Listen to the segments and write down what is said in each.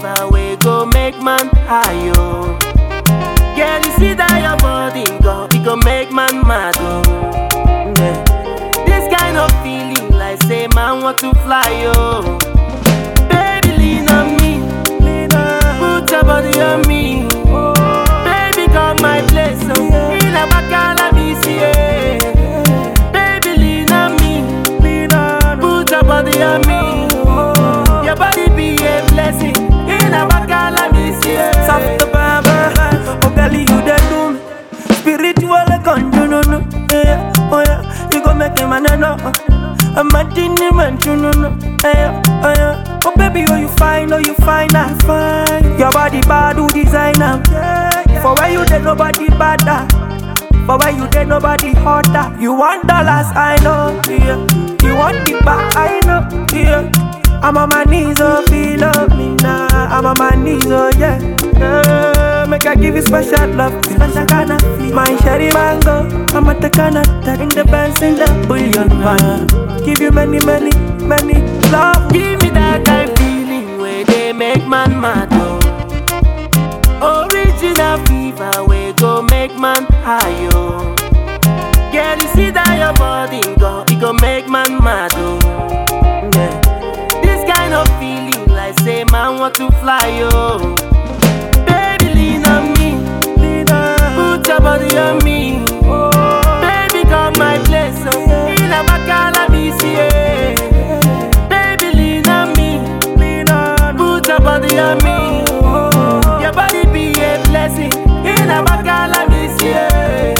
fever we go make man high yo. Girl, you see that your body go, it go make man mad oh. Yeah. This kind of feeling like say man want to fly yo. Baby lean on me, put your body on me. Baby come my place oh, in a bacala me see eh. Baby lean on me, put your body on me. Your body be a blessing, in a bacala me see eh. Soft baba, oh girl, you the do me spiritual conjure, no, no, yeah, oh yeah, you go make him a no, no. I'm a dinner man, no, no, no, yeah, oh yeah. Oh baby, oh you fine, oh you fine, I'm fine. Your body bad, who design am? For where you there, nobody better. For where you there, nobody hotter. You want dollars, I know, yeah. You want the back, I know, yeah. I'm on my knees, oh feel of me now. I'm on my knees, oh yeah. yeah. Make I give you special love, special kind of feel. My sherry mango, I'm at the Canada in the Benz in the bullion van. Give you many, many, many love. Give me that kind feeling where they make man mad oh. Original fever we go make man high yo. Girl, you see that your body go, it go make man mad oh. Yeah. This kind of feeling like say man want to fly yo. Baby lean on me, put your body on me. Baby come my place oh, in a bacala me see eh. Baby lean on me, put your body on me. Your body be a blessing, in a bacala me see eh.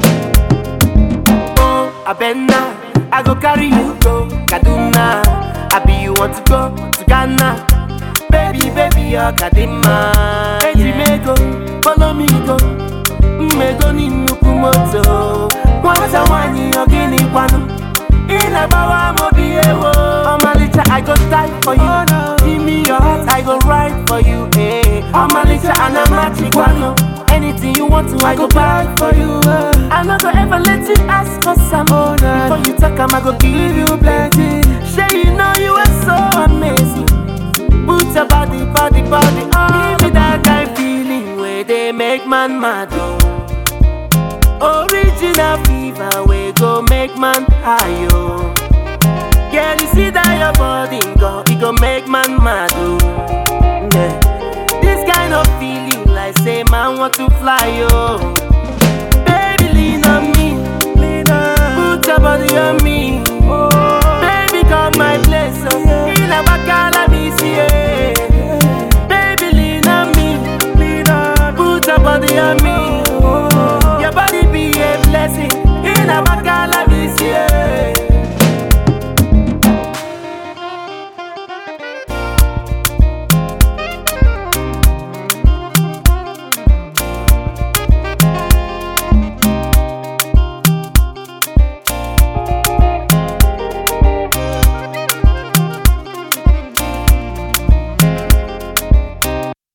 Oh, Abena, I go carry you go Kaduna. I be you want to go to Ghana. Baby, baby, you're Kadima. Ejimego, follow me go. Mmego ni nnukwu moto. Nwata nwanyị ọ gịnị kwanụ? Ị na-agbawa m obi ewo. Ọmalịcha, I go die for you. Give me your heart, I go ride for you. eh. Ọmalịcha, ana machi kwanụ. Anything you want to, I go buy for you. eh. I no go ever let you ask for some. Before you talk, am I go give you plenty. Sure you know you are so amazing. Put your body, body, body on. Give me that kind feeling where they make man mad. Oh. Original fever we go make man high. Oh. Girl, you see that your body go, it go make man mad. Oh. Yeah. This kind of feeling like say man want to fly. Oh.